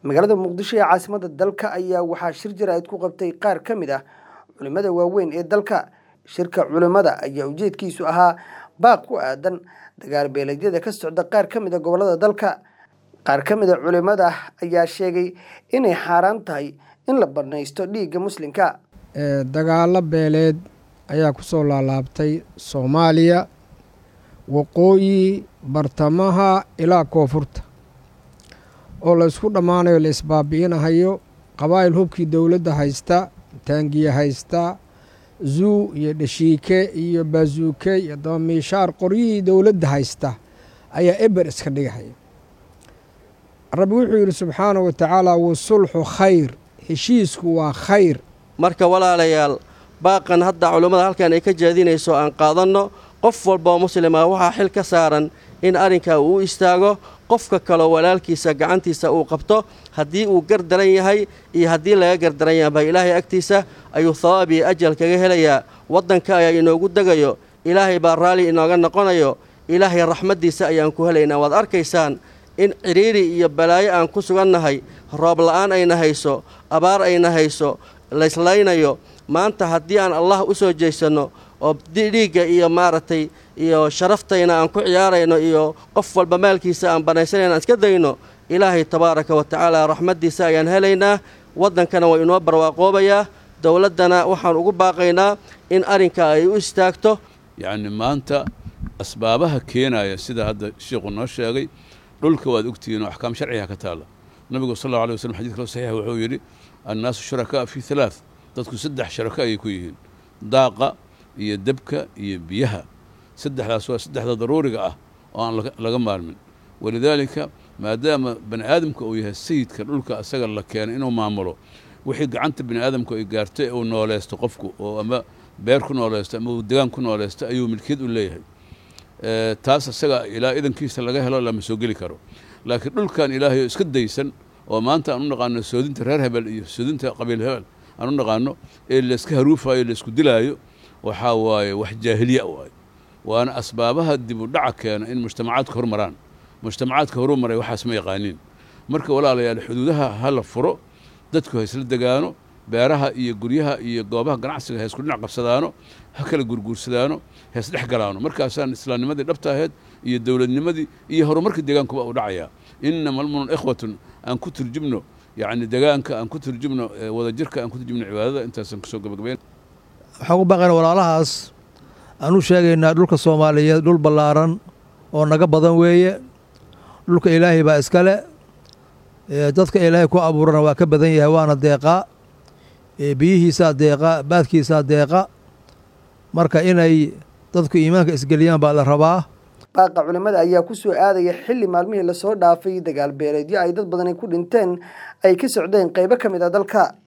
magaalada muqdisho ee caasimada dalka ayaa waxaa shir jaraa'id ku qabtay qaar ka mid ah culimmada waaweyn ee dalka shirka culimmada ayaa ujeedkiisu ahaa baaq ku aadan dagaal beeleedyada ka socda qaar ka mid a gobollada dalka qaar ka mid a culimmada ayaa sheegay inay xaaraan tahay in la banaysto dhiigga muslimka dagaalo beeleed ayaa ku soo laalaabtay soomaaliya waqooyi bartamaha ilaa koonfurta oo la isku dhammaanayo la isbaabi'inahayo qabaa'il hubkii dowladda haysta taangiye haysta zuu iyo dhashiike iyo baazuuke iyo dabamiishaar qoryihii dowladda haysta ayaa eber iska dhigahaya rabbi wuxuu yidhi subxaanahu wa tacaala wasulxu khayr heshiisku waa khayr marka walaalayaal baaqan hadda culummada halkan ay ka jeedinayso aan qaadanno qof walboo muslima waxaa xil ka saaran in arrinkaa uu u istaago qofka kaloo walaalkiisa gacantiisa uu qabto haddii uu gardaran yahay iyo haddii laga gardaran yahaba ilaahay agtiisa ayuu hawaab iyo ajal kaga helayaa waddanka ayaa inoogu degayo ilaahay baa raalli inooga noqonayo ilaahay raxmaddiisa ayaan ku helaynaa waad arkaysaan in cidhiiri iyo balaayo aan ku sugannahay roob la'aan ayna hayso abaar ayna hayso laysleynayo maanta haddii aan allah u soo jeesanno oo dhiigga iyo maaragtay iyo sharaftayna aan ku ciyaarayno iyo qof walba maalkiisa aan banaysanayna aan iska dayno ilaahay tabaaraka wa tacaala raxmaddiisa ayaan helaynaa waddankana waa inoo barwaaqoobayaa dowladdana waxaan ugu baaqaynaa in arrinka ay u istaagto yacni maanta asbaabaha keenaya sida hadda sheikhu noo sheegay dhulka waad ogtihiin oo axkaam sharciga ka taalla nabigu sal allau alay waslam xadid kalo saxiixa wuxuu yidhi annaasu shurakaa fii halaath dadku saddex sharako ayay ku yihiin daaqa iyo debka iyo biyaha saddexdaas waa saddexda daruuriga ah oo aan laga maarmin walidaalika maadaama bani aadamka uu yahay sayidka dhulka asaga la keenay inuu maamulo wixii gacanta bani aadamku ay gaartay uu nooleysto qofku oo ama beer ku nooleysto ama uu degaan ku nooleysto ayuu milkiyad u leeyahay taas asaga ilaa idankiisa laga helo lama soo geli karo laakiin dhulkan ilaahay oo iska daysan oo maanta aan u naqaano soodinta reer hebel iyo soodinta qabiil hebel aan u naqaano ee layska haruufayo laysku dilaayo waxaa waaye wax jaahiliya waaye waana asbaabaha dib u dhaca keena in mujtamacaadka horumaraan mujtamacaadka horumaray waxaas ma yaqaaniin marka walaalayaal xuduudaha ha la furo dadku ha isla degaano beeraha iyo guryaha iyo goobaha ganacsiga ha isku dhinac qabsadaano ha kala gurguursadaano ha isdhex galaano markaasaan islaamnimadii dhabta ahayd iyo dowladnimadii iyo horumarka deegaankuba u dhacayaa inama almunun ikhwatun aan ku turjubno yacni degaanka aan ku turjubno wadajirka aan ku turjubno cibaadada intaasaan kusoo gabagabayn waxaan u baaqayna walaalahaas aan u sheegaynaa dhulka soomaaliyeed dhul ballaaran oo naga badan weeye dhulka ilaahay baa iskale dadka ilaahay ku abuurana waa ka badan yahay waana deeqaa biyihiisaa deeqa baadkiisaa deeqa marka inay dadku iimaanka isgeliyaan baa la rabaa baaqa culimmada ayaa ku soo aadaya xilli maalmihii lasoo dhaafay dagaal beeleedyo ay dad badani ku dhinteen ay ka socdeen qaybo ka mid a dalka